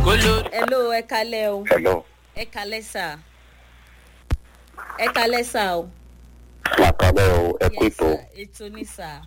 hello ẹ kalẹ o hello ẹ kalẹ sà ẹ kalẹ sà o. làkàlẹ̀ o ẹ kú Yes, ètò sir. ètò ní sà.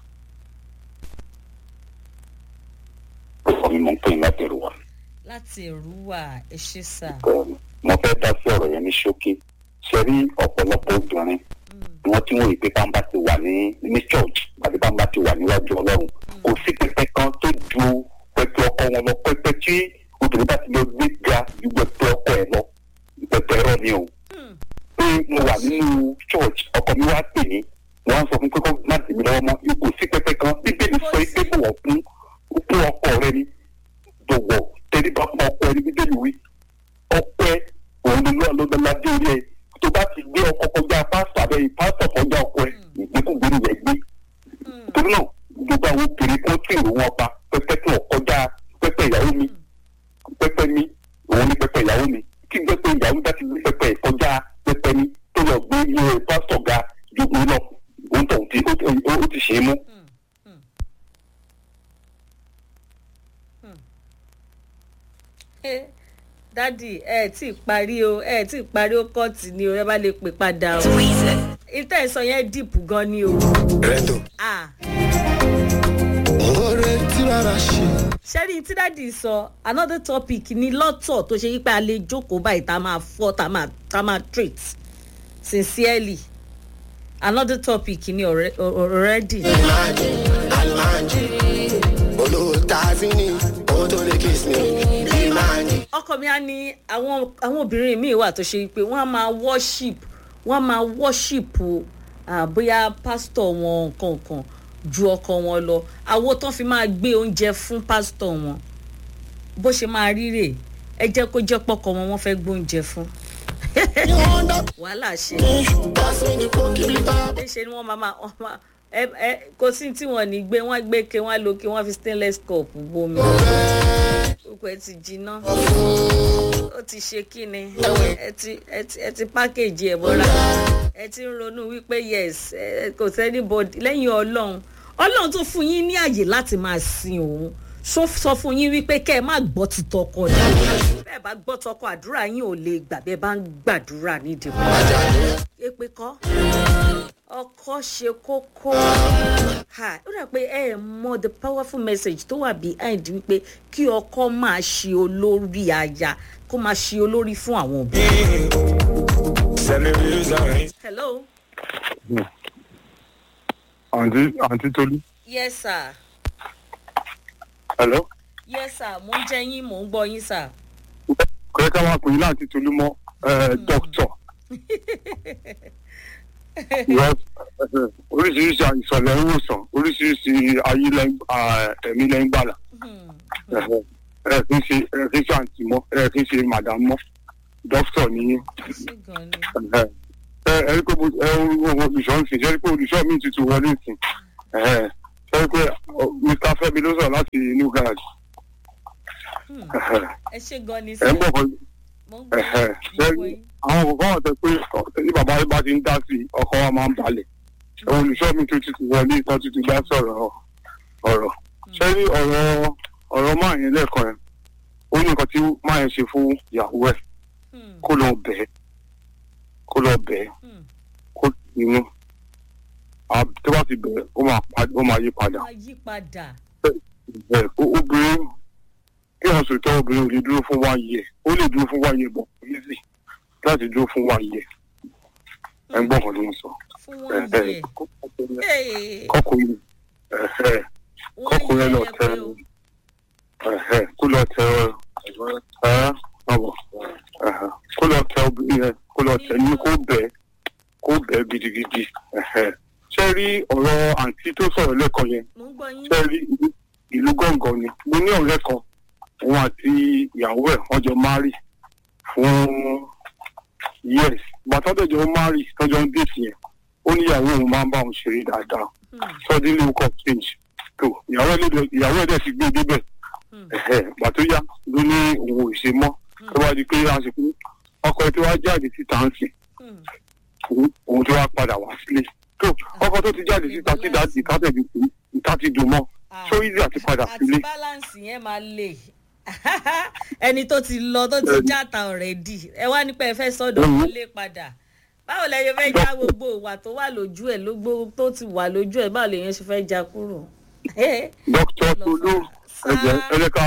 ọkọ mi mọ̀ ń pè ní láti rù wá. láti èrúwà ẹ ṣe sà. mo fẹ́ dá sí ọ̀rọ̀ yẹn ní ṣókí ṣe rí ọ̀pọ̀lọpọ̀ obìnrin ni wọ́n ti ń wòye pé bámbá ti wà ní ní church àti bámbá ti wà níwájú ọlọ́run kò sí pẹpẹ kan tó ju pẹpẹ ọkọ wọn lọ pẹpẹ tí obìnrin bá ti lọ gbé ga ju pẹpẹ ọkọ ẹ lọ pẹpẹ ẹrọ ni o pé mo wà nínú church ọkọ mi wá pè mí wọn á sọ fún pé kó má sì mí lọ́wọ́ mọ́ kò sí pẹpẹ kan bíbélì sọ pé kò wọ́n fún fún ọkọ rẹ ni dọ̀wọ̀ tẹríba fún ọkọ ẹni bíbélì wí ọpẹ òun ló lọ lọdọọdẹ orí ẹ tó bá ti gbé ọkọ kọjá pásítọ abẹ pásítọ kọjá ọkọ ẹ ìgbékùgbé ni yẹn gbé torí náà gbogbo àwọn obìnrin kan tí ìlú wọn pa pẹpẹ tí wọn kọjá pẹpẹ ìyàwó mi pẹpẹ mi òun ní pẹpẹ ìyàwó mi kí pẹpẹ ìyàwó mi bá ti gbé pẹpẹ kọjá pẹpẹ mi tó lọ gbé ilé pásítọ ga jogun lọ òun tó ti ó ti- ó ti ṣe é mú. Eh, dádì ẹ tí ì parí o ẹ tí ì parí ó kọ́ọ̀tì ni o ẹ bá lè pè padà o. ìtẹ́ ìsọ yẹn dìpù gan ni o. rẹ́ńdò. Ah, oore tí rárá ṣe. ṣẹ́rí tí dádì sọ another topic ni lọ́tọ̀ tó ṣe yípa a lè jókòó báyìí tá a máa fọ́ tá a máa tá a máa treat sincerely another topic ni alre- already. almanji almanji olówó tazini owó tó lè kiss me limanji. ọkọ mi á ní àwọn àwọn obìnrin míì wà tó ṣe pé wọ́n á máa worship wọ́n á máa worship ah, bóyá pásítọ̀ wọn kankan ju ọkọ wọn lọ àwo tán fi máa gbé oúnjẹ fún pásítọ̀ wọn bó ṣe máa ríre ẹ jẹ́ kó jẹ́ pọ́kọ wọn wọ́n fẹ́ gbóúnjẹ fún you wonder wàhálà ṣe pass me the poke lipa. ṣe ni wọ́n máa máa wọ́n máa ẹ ẹ kò sí tí wọ́n ní gbé wọ́n gbé ke wọ́n lo ke wọ́n fi stainless cup bomi gbogbo ẹ ti jiná ó ti ṣe kí ni ẹ ti ẹ ti ẹ ti pákéjì ẹ bọ́ra ẹ ti ń ronú wípé yes ẹ kò sẹ́ni bọ́dì lẹ́yìn ọlọ́run ọlọ́run tó fún yín ní àyè láti máa sin òun sọ sọ fún yín wípé kẹ́ ẹ má gbọ́ ti tọkọ ní bẹ́ẹ̀ bá gbọ́ tọkọ àdúrà yín ò lè gbà bẹ́ẹ̀ bá ń gbàdúrà nídìí wọn èpè kọ́ ọkọ ṣe kókó ha ó dà pé ẹ ẹ mọ the powerful message tó wà behind wípé kí ọkọ máa ṣe olórí aya kó máa ṣe olórí fún àwọn òbí. hello àǹtí àǹtí tolú. yes sir hello. yes sir mo ń jẹ yín mò ń gbọ yín sir. kò yẹ ká máa pè yín láǹtí tolú mọ́ dókítọ̀. Because, eh, oríṣiríṣi àìsàn lẹ́ ń wòsàn oríṣiríṣi ayé lẹ́ ń- ah, ẹ̀mí lẹ́ ń gbàlà. ẹ kì í ṣe ẹ kì í ṣe àǹtí mọ́ ẹ kì í ṣe màdàm mọ́ dókítọ̀ nìyí. sí gan ni. ẹ ẹ rí pé mo ẹ wo olùṣọ́ ń sìn ṣe rí pé olùṣọ́ mi tuntun wọlé ìsìn ẹ ṣe rí pé ọ, mr fẹmi ló sọ̀rọ̀ láti new garage. ẹ ṣe gan ni ẹ sir ń bọ̀ kan mo ń gbọ ẹ̀hẹ̀, yín mo ń gbọ ṣé yín. àwọn kò fọwọ́ sọ pé ọ- tí bàbá yìí bá ti ń dá sí i ọkọ wa máa ń balẹ̀ ẹ̀wọ̀n olùṣọ́ mi tó ti wọlé ìtọ́ ti ti dá sọ̀rọ̀ ọ̀rọ̀ ṣé rí ọ̀rọ̀ ọ̀rọ̀ máa yẹn lẹ́ẹ̀kan yẹn ó ní nǹkan tí máa yẹn ṣe fún ìyàwó ẹ̀ Hmm, kó lọ bẹ̀ẹ́ kó lọ bẹ̀ẹ́ hmm. kó inú tó bá ti bẹ̀ẹ́ ó máa pa- ó máa yí padà máa yí padà. bẹ́ẹ̀ ó- obìnrin kí wọ́n sòtọ́ obìnrin ò lè dúró fún wáyé ẹ̀ ó lè dúró fún wáyé bọ̀ easy láti dúró fún wáyé ẹ̀ ẹ̀ ń gbọ́ kan ló ń sọ. fún wọn yẹ. Hey, kọkùnrin ẹ̀hẹ́ wọ́n kọkùnrin yẹ lọ ẹ tẹ pé o. ẹ̀hẹ́ kó lọ tẹ ẹ̀ ọ̀bọ̀ ẹ̀hẹ́ kó lọ tẹ obìnrin yẹn kó lọ tẹ ní kó bẹ̀ kó bẹ̀ gidigidi ẹ̀hẹ́ ṣé rí ọ̀rọ̀ àǹtí tó sọ̀rọ̀ lẹ́kọ̀ọ́ yẹn mo ń gbọ yín. ṣé rí ìlú- ìlú gángan ni mo ní ọ̀rẹ́ kan òun àti ìyàwó ẹ̀ wọ́n jọ márì fún years bàtà tọ̀jọ́ márì tọ́jọ́ ń dèsì yẹn ó ní ìyàwó òun máa ń bá òun ṣeré dáadáa Hmm, suddenly woke up change tó ìyàwó ẹ̀ lè- ìyàwó ẹ̀ dẹ̀ ti gbé débẹ̀ hmm, ẹ̀hẹ́ gbà tó yá ló ní òun ò ṣe mọ́ tó bá di pé àsìkò ọkọ ẹ̀ tó wá jáde síta ń sìn hmm. òun- òun tó wá padà wá sílé tó ọkọ tó ti jáde síta sí dáàdì ìtàtẹ̀bí ìta ti dùn mọ́ Ah, so easy àti padà sílé àti balance yẹn máa le ẹni tó ti lọ tó ti játa ọ̀rẹ́dì ẹ wá nípa ẹ fẹ́ sọ́dọ̀ wọlé padà báwo lẹ yẹ fẹ́ já gbogbo ìwà tó wà lójú ẹ̀ lógbó tó ti wà lójú ẹ̀ báwo lèyàn ṣe fẹ́ já kúrò. dókítà tolú ẹ̀jẹ̀ ẹ̀rẹ́ka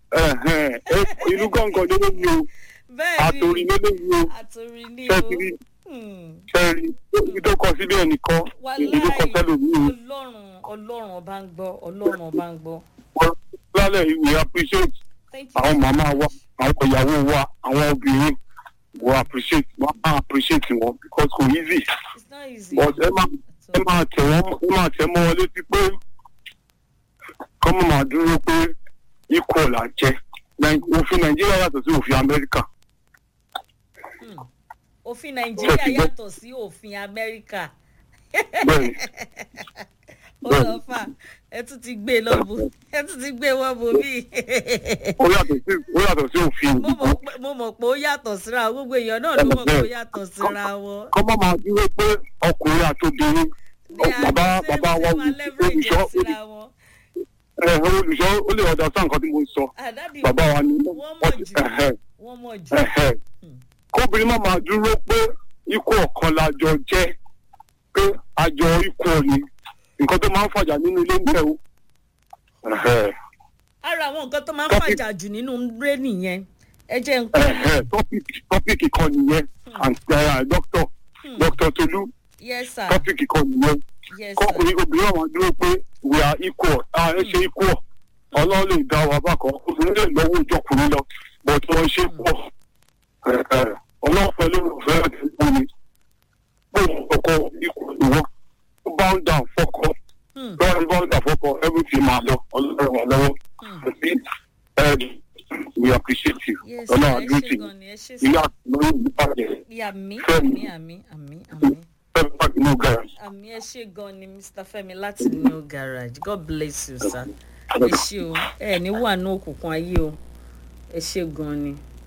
ìlú gángan ló ní o bẹ́ẹ̀ àtòrí ni ló ní o àtòrí ní o ṣẹ́ẹ̀tì Hmm. ṣẹ́ẹ̀rì ibi tó kọ síbẹ̀ nìkan ibi tó kọ wàláì sẹ́lòmíì ọlọ́run ọlọ́run ọba ń gbọ́ ọlọ́run ọba ń gbọ́. wọ́n lálẹ́ ìwé appreciate thank you àwọn màmá wa àwọn ìyàwó wa àwọn obìnrin wọ́n appreciate wọ́n máa appreciate wọn because kò easy it's not easy. but ẹ máa ẹ máa tẹ̀ wọ́n ẹ máa tẹ̀ mọ́ wọn létí pé kọ́ mọ̀ máa dúró pé equal là jẹ́ Nàì- òfin nàìjíríà yàtọ̀ sí òfin amẹ́ríkà Hmm. òfin nàìjíríà yàtọ̀ sí òfin amẹ́ríkà bẹ́ẹ̀ ọlọ́fà ẹ tún ti gbé lọ́bù ẹ tún ti gbé wọ́n bò mí. ó yàtọ̀ sí ó yàtọ̀ sí òfin mo mọ̀ pé- mo mọ̀ pé ó yàtọ̀ síra wọn gbogbo èèyàn náà ló mọ̀ pé ó yàtọ̀ síra wọn. kọ́ mọ̀ máa dúró pé ọkùnrin àti obìnrin They are bàbá the same, bàbá wa same, and leverage olùṣọ́ síra wọn. ẹ̀, olùṣọ́ ó lè ọ̀dà sáà nǹkan tí mo sọ àdádì bàbá wa ni wọ́n mọ̀ jù ẹ̀hẹ̀, wọ́n mọ̀ jù. ẹ̀hẹ̀. kóbìnrin má máa dúró pé ikú ọ̀kan lájọ jẹ́ pé àjọ ikú ni nǹkan tó máa ń fàjà nínú ilé ń bẹ̀ o. Ẹ̀hẹ̀, ara àwọn nǹkan tó máa ń Topic- fàjà jù nínú ré nìyẹn ẹ jẹ́ nǹkan. ẹ̀hẹ̀, topic- topic kan nìyẹn and uh, doctor doctor tolu yes sir topic kan nìyẹn yes sir. kọkùnrin obìnrin àwọn dúró pé we are equal ah ẹ ṣe equal ọlọ́run lè dá wa bákan obìnrin lè lọ́wọ́ ìjọkùnrin lọ but wọ́n ṣe pọ̀ ọlọ́run pẹ̀lú òfin àti ìpò ni pé ọkọ equal ni wọ́n ó bound down fọ́kọ Hmm. lọ́wọ́ bound down fọ́kọ everything máa lọ ọlọ́run wà lọ́wọ́ Hmm. àti ẹ̀ we appreciate you yes ọlọ́run sir ẹ àdúró ṣe tì gan ni ẹ ṣe ilé sir. àtúnlóyún ìbàjẹ́ àmì Fẹ́mi. àmì àmì àmì àmì fẹ́ẹ́ pàdé ní garage. àmì ẹ ṣe gan ni mr fẹmi láti new garage god bless you sir ẹ ṣe o ẹ ní wà ní òkùnkùn ayé o ẹ ṣe gan ni.